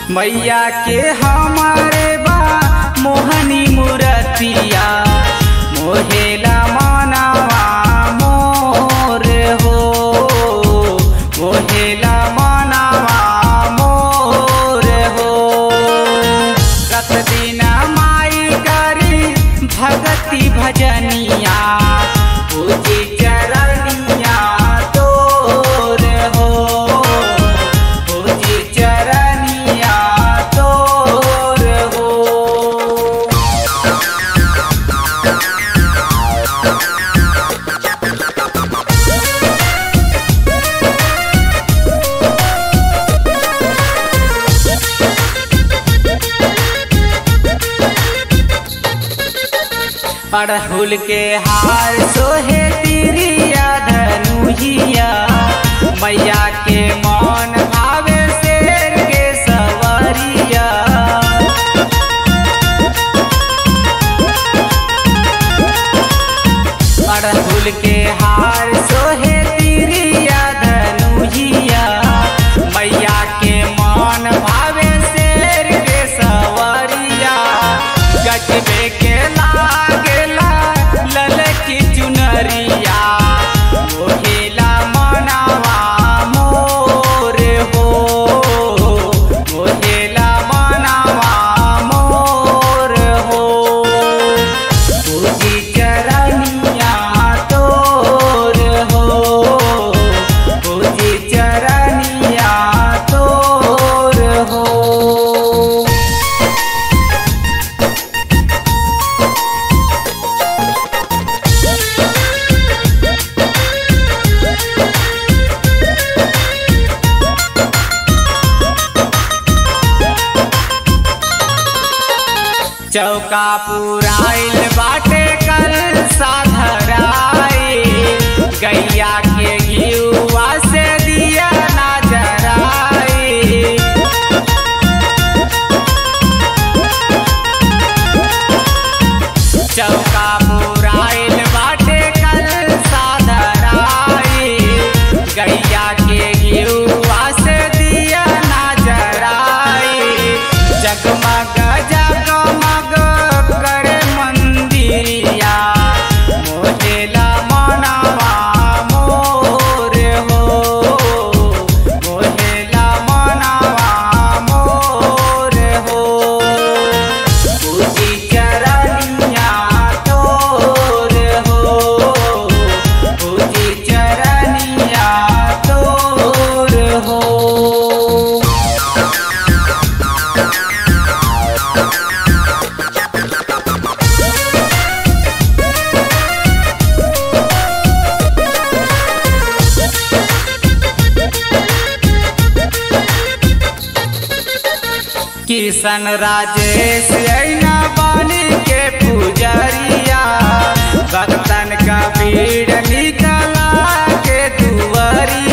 मैया के हमारे बा मोहनी मूरतिया मोहेला मनवा मोर हो मोहेला मनवा मोर हो रत दिन माई करी भगति भजनिया पूजी चरनिया तोर हो पूजी चरनिया तोर हो अड़हुल के हार सोहे तिरिया धनुहिया मैया के मौन भावे शेर के सवरिया अड़हुल के हार सोहे तिरिया धनुहिया मैया के मौन भावे शेर के सवरिया गजबे के लागेला ललकी चुनरिया मोहेला मनवा मोर हो मोहेला मनवा मोर हो पूजी चरनिया तोर हो पूजी चरनिया तोर हो चौका पुराइल बाटे कल साधराई गैया के घियुआ से दिया ना जराई चौका पुराइल बाटे कल साधराई गैया के घियुआ से दिया ना जराई जगमग जगमग करे मंदिरिया मोहेला मनवा मोर हो मोहेला मनवा मोर हो पूजी चरनिया तोर हो पूजी चरनिया तोर हो किशन राजेश ऐना बानी के पुजरिया भक्तन का भीड़ निकला के दुवरिया